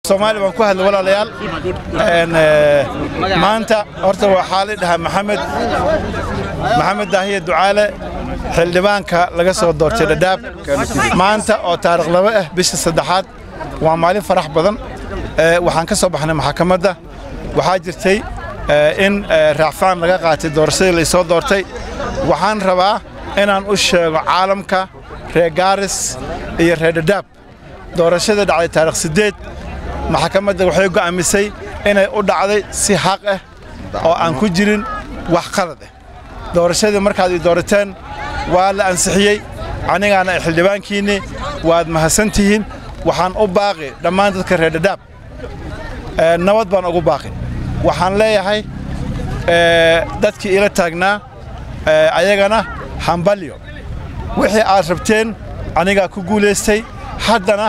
soomaali baan ku hadlay walaalayaal maanta horta waxaa la dhahaa maxamed maxamed daahiye ducaale xildhibaanka laga soo doortay dhadhaab maanta oo taarikh laba ah bisha saddexaad waa maalin farax badan waxaan ka soo baxnay maxakamadda waxaa jirtay in raacfaan laga qaatay doorashadii laysoo doortay waxaan rabaa inaan u sheego caalamka reer gaaris iyo reer dhadhaab doorashada dhacday taarikh siddeed maxakamadda waxay go'aamisay inay u dhacday si xaq ah oo aan ku jirin wax qalad ah doorashadii markaad ii doorateen waa la ansixiyey anigaana xildhibaankiinni waad mahadsan tihiin waxaan u baaqi dhammaan dadka reer dhadhaab nabad baan ugu baaqi waxaan leeyahay dadkii ila taagnaa ayagana hambalyo wixii aad rabteen anigaa ku guulaystay haddana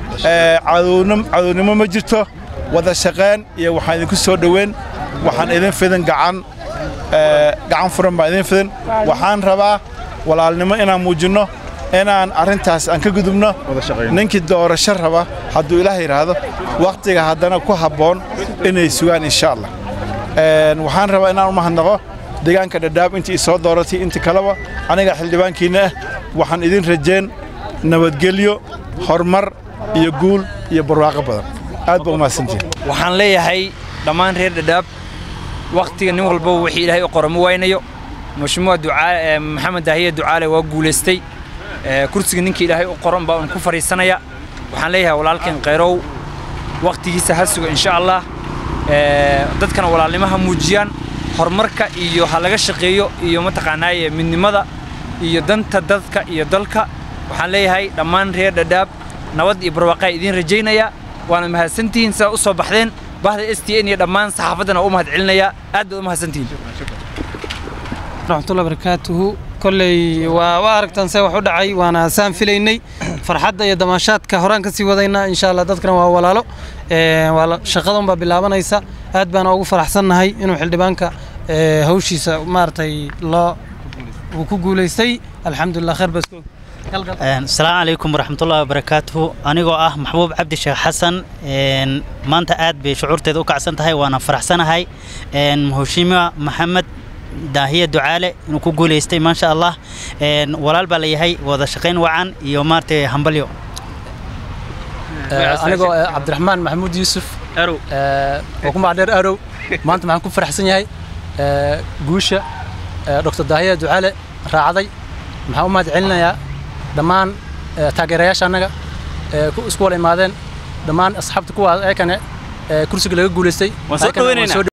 cadownimo ma jirto wada shaqayn iyo waxaan idinku soo dhoweyn waxaan idin fidin gacan gacan furan baan idin fidin waxaan rabaa walaalnimo inaan muujinno inaan arrintaas aan ka gudubno ninkii doorasho raba hadduu ilaah yidhaahdo wakhtiga haddana ku habboon inay sugaan insha allah waxaan rabaa inaan u mahadnaqo deegaanka dhadhaab intii soo dooratay intii kaleba aniga xildhibaankiinna ah waxaan idin rajeen nabadgelyo horumar iyo guul iyo barwaaqo badan aad baa umahadsantihin waxaan leeyahay dhammaan reer dhadhaab wakhtiga nin walbaba wixii ilaahay u qoro ma waynayo mashmuuc ducaale maxamed daahiye ducaale waa guulaystay kursiga ninkii ilaahay u qoran baa un ku fadhiisanaya waxaan leeyahay walaalkeen khayrow wakhtigiisa ha suga insha allah dadkana walaalnimo ha muujiyaan horumarka iyo ha laga shaqeeyo iyo mataqaanaaye midnimada iyo danta dadka iyo dalka waxaan leeyahay dhammaan reer dhadhaab nabad iyo barwaaqaa idiin rajaynaya waana mahadsantihiin sidaa u soo baxdeen bahda s t n iyo dhammaan saxaafaddana u mahad celinaya aad baad u mahadsantihiin raxmatullahi barakaatuhu kolley waa waa aragtaan see wax u dhacay waana saan filaynay farxadda iyo damaashaadka horaan ka sii wadaynaa insha allah dadkana waa walaalo waa shaqadan baa bilaabanaysa aad baana ugu faraxsannahay inuu xildhibaanka hawshiisa maaragtay loo uu ku guulaystay alxamdulilah khayr baa asalaamu calaykum waraxmatullahi wabarakaatuhu anigoo ah maxbuub cabdi sheekh xasan maanta aad bay shucuurteeda u kacsan tahay waana faraxsanahay hoshiima maxamed daahiye ducaale inuu ku guulaystay maasha allah walaal baa layahay wada shaqayn wacan iyo maaragtay hambalyo anigoo cabdiraxmaan maxamuud yuusuf arow oo ku magacdheer arow maanta maxaan ku faraxsan yahay guusha doctor daahiye ducaale raacday maxaan u mahad celinayaa dhammaan taageerayaasha annaga isku wala imaadeen dhammaan asxaabta kuwaas eekane kursiga laga guulaystay